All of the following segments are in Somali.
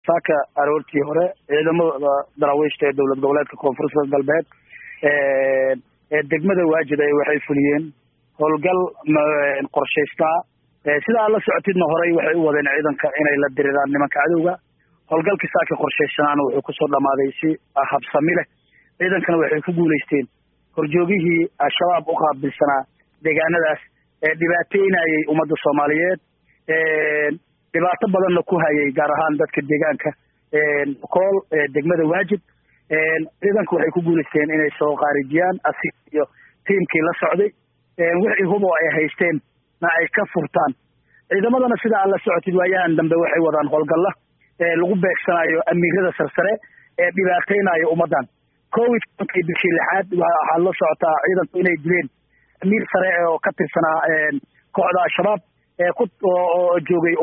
saaka aroortii hore ciidamada daraawiishta ee dowlad goboleedka koonfurta galbeed ee degmada waajid ay waxay fuliyeen howlgal qorshaystaa sida aad la socotidna horey waxay u wadeen ciidanka inay la diriraan nimanka cadowga howlgalkii saaka qorshaysanaana wuxuu kusoo dhamaaday si habsami leh ciidankana waxay ku guulaysteen horjoogihii al-shabaab u qaabilsanaa deegaanadaas ee dhibaateynayay ummadda soomaaliyeed dhibaato badanna ku hayay gaar ahaan dadka deegaanka kool degmada waajid ciidanka waxay ku guulaysteen inay soo qaarijiyaan asig iyo tiimkii la socday wixii hubo ay haysteen na ay ka furtaan ciidamadana sida aad la socotid waayahan dambe waxay wadaan howlgalla lagu beegsanayo amiirada sarsare ee dhibaateynayo ummaddan covid tobankii bishii lixaad waxaad la socotaa ciidanku inay dileen amiir sare oo ka tirsanaa kooxda al-shabaab oo joogay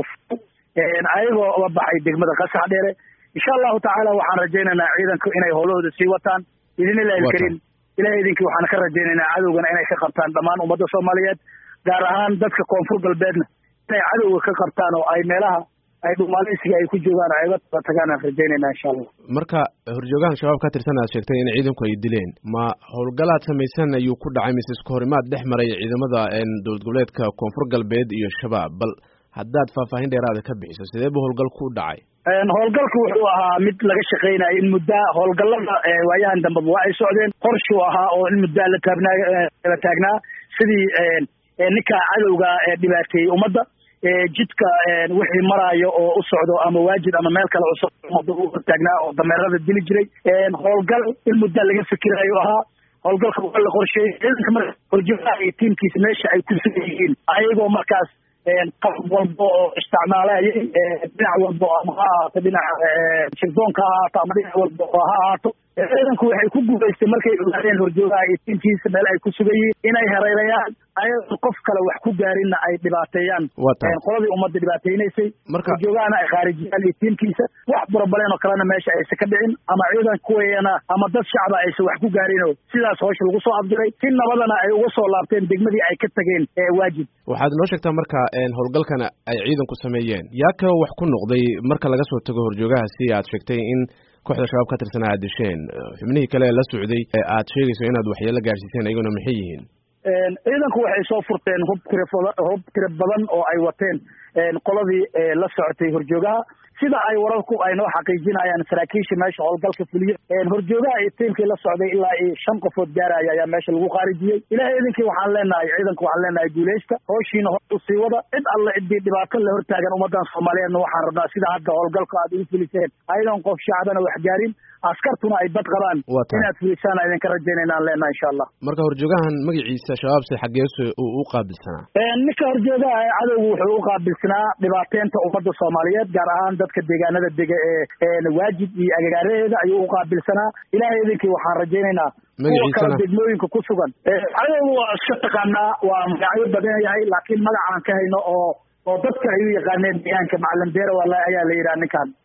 ayagoo uga baxay degmada qasax dheere insha allahu tacaala waxaan rajaynaynaa ciidanku inay howlahooda sii wataan idinilahi ilkarim ilahay idinkii waxaan ka rajaynaynaa cadowgana inay ka qabtaan dhammaan ummadda soomaaliyeed gaar ahaan dadka koonfur galbeedna inay cadowga ka qabtaan oo ay meelaha ay dhumaaleysiga ay ku joogaan ay uga taba tagaan aan rajaynayna insha allah marka horjoogahan shabaab ka tirsan aad sheegtay in ciidanku ay dileen ma howlgalaad samaysan ayuu ku dhacay mise isku horimaad dhex maray ciidamada dowlad goboleedka koonfur galbeed iyo shabaab bal haddaad faahfaahin dheeraada ka bixiso sidee bu howlgalku u dhacay howlgalku wuxuu ahaa mid laga shaqeynayo in muddaa howlgallada waayahan dambeba waa ay socdeen qorshuu ahaa oo in muddaa la taabnaa la taagnaa sidii ninka cadowga dhibaateeyey ummadda jidka wixii maraayo oo u socdo ama waajid ama meel kale u socdo ummadda u hortaagnaa oo dameerada dili jiray howlgal in muddaa laga fikirayo ahaa howlgalka waa la qorsheeyey ciidanka marka horjoogaha iyo tiimkiisa meesha ay ku sugan yihiin ayagoo markaas qalab walba oo isticmaalayay dhinac walba ama ha ahaato dhinaca shirdoonka ha ahaato ama dhinac walba oo ha ahaato ciidanku waxay ku guulaystay markay ogaadeen horjoogaha iyo tiimkiisa meel ay ku sugan yihiin inay hareerayaan ayadoo qof kale wax ku gaarinna ay dhibaateeyaan qoladii ummadda dhibaateynaysay horjoogahana ay khaarijiyaan iyo tiimkiisa wax burabaleen oo kalena meesha aysa ka dhicin ama ciidan kuweena ama dad shacba aysa wax ku gaarinoo sidaas howsha lagu soo afdiray si nabadana ay uga soo laabteen degmadii ay ka tageen waajib waxaad noo sheegtaa marka howlgalkana ay ciidanku sameeyeen yaa ka wax ku noqday marka laga soo tago horjoogaha si aad sheegtay in kooxda shabaab ka tirsan aad disheen xubnihii kale la socday ee aad sheegayso inaad waxyeelo gaarsiiseen ayaguna maxay yihiin ciidanku waxay soo furteen hub tira hub tira badan oo ay wateen qoladii la socotay horjoogaha sida ay wararku ay noo xaqiijinayaan saraakiisha meesha howlgalka fuliye horjoogaha iyo tiimkii la socday ilaa iyo shan qofood gaaraya ayaa meesha lagu khaarijiyey ilahay idinkii waxaan leenahay ciidanku waxaan leenahay guuleysta howshiina hor u sii wada cid alle ciddii dhibaato la hortaagan ummadan soomaaliyeedna waxaan rabnaa sida hadda howlgalka aad ugu fuliseen ayadoon qof shacbana wax gaarin askartuna ay bad qabaan inaad fulisaan idinka rajaynayna leenahay insha allah marka horjoogahan magaciisa shabaabse xaggeesu uu u qaabilsanaa ninka horjoogaha ee cadowgu wuxuu u qaabilsanaa dhibaateynta ummadda soomaaliyeed gaar ahaan dadka deegaanada dega ee waajid iyo agagaaraheeda ayuu u qaabilsanaa ilahay idinkii waxaan rajaynaynaa kuwa kale degmooyinka ku sugan cadowgu waa iska taqaanaa waa magacyo badan yahay laakiin magacaan ka hayno oo oo dadka ay u yaqaaneen deegaanka macalin beera waa ayaa la yidhaha ninkan